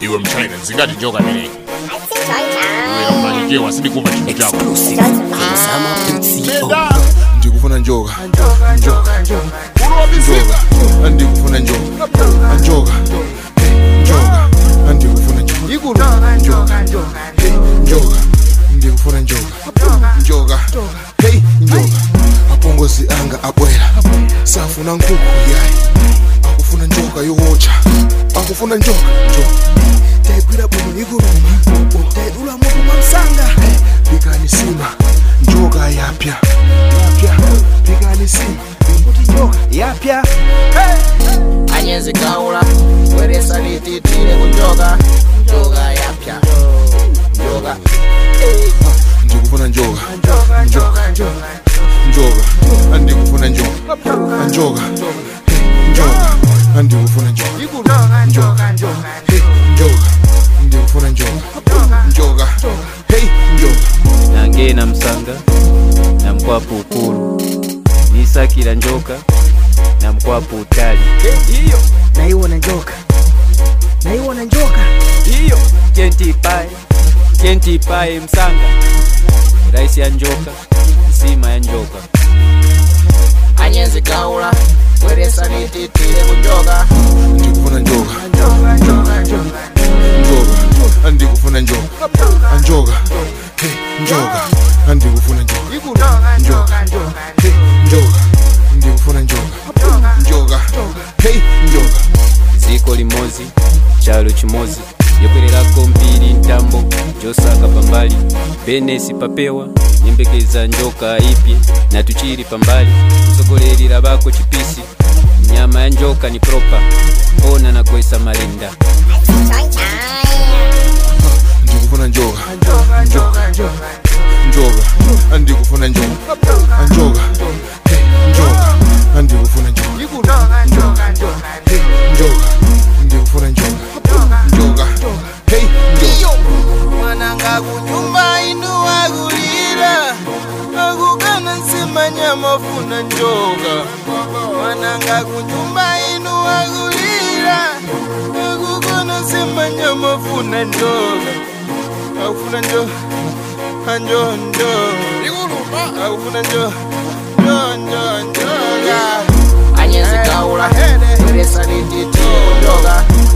iwe mchina zingati njoka meleki ukamalikiwa sindikumva chinthu chako ndikufuna njoka njoka njoka andikufuna njoka njoka njoka andikufuna njoka ikulu njoka njoka ndikufuna njoka njoka hey njoka apongozi anga abwera safuna nkukhu yayi akufuna njoka yowocha akufuna njoka njoka tayigwira bwino ikuluma tayidula mutu mwamsanga pikani sima njoka yapya yapya pikani sima kuti njoka yapya anyezi kaula bweresa lititile kunjoka njoka yapya njoka ndikufuna njoka njoka njoka andikufuna njoka njoka Hey, njoka andikufuna njoka njoka Hey, njoka ndikufuna njoka njoka hey njoka nange namusanga namukwapu ukulu nisakira njoka namukwapu utali iyo naiwona njoka naiwona njoka iyo kentipaye kentipaye msanga raisi ya njoka nsima ya njoka anyezi kaula bweresa lititile kunjoka ndikufuna njoka njoka andikufuna njoka njoka hey njoka andikufuna njoka njoka hey njoka ndikufuna njoka njoka hey njoka ziko limozi chalo chimozi yokwererako mpiri ntambo josaka pambali benesi papewa nyembekeza njoka ipye na tuchiri pambali msogoleri labako chipisi nyama ya njoka ni propa ona na kwesa malinda ndikufuna njoka njoka njoka andikufuna njoka njoka hey njoka andikufuna njoka njoka hey njoka ndikufuna njoka njoka hey njoka mwananga kunyumba inu akulira akukana nsimanya mafuna njoka mwananga kunyumba inu akulira akukana nsimanya mafuna njoka akufuna njo anjo njo akufuna njo njo njo njoka anyezi kaula bweresa lititile kunjoka